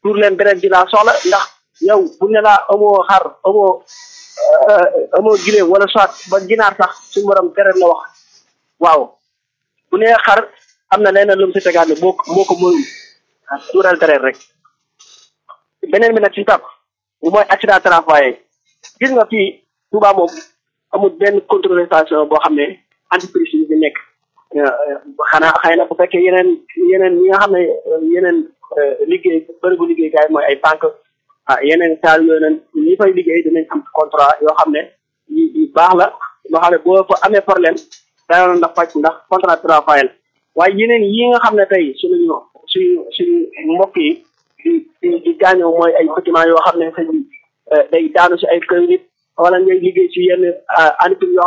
tuur leen deret ji laa soxla ndax yow bu ne laa amoo xar amoo amoo gileem wala soit ba ginaar sax suñu borom deret la wax waaw bu nee xar am na leneen lu mu si tegaat ne boo moo ko mënul tuural deret rek beneen bi nag si tàpp mooy accident travail gis nga fii Touba moom amul benn contrôlation boo xam ne entreprise yi fi nekk xanaa xëy na bu fekkee yeneen yeneen ñi nga xam ne yeneen liggéey bërëbu liggéeykaay mooy ay banque ah yeneen saal yooyu noonu ñi fay liggéey dinañ am contrat yoo xam ne yu yu baax la loo xam ne boo fa amee problème dana ndax faj ndax contrat travail la waaye yeneen yi nga xam ne tey suñu suñu suñu mbokk yi di di di gaañoo mooy ay bâtiment yoo xam ne sëñ bi day daanu si ay kër nit wala ngay liggéey si yenn entreprise yoo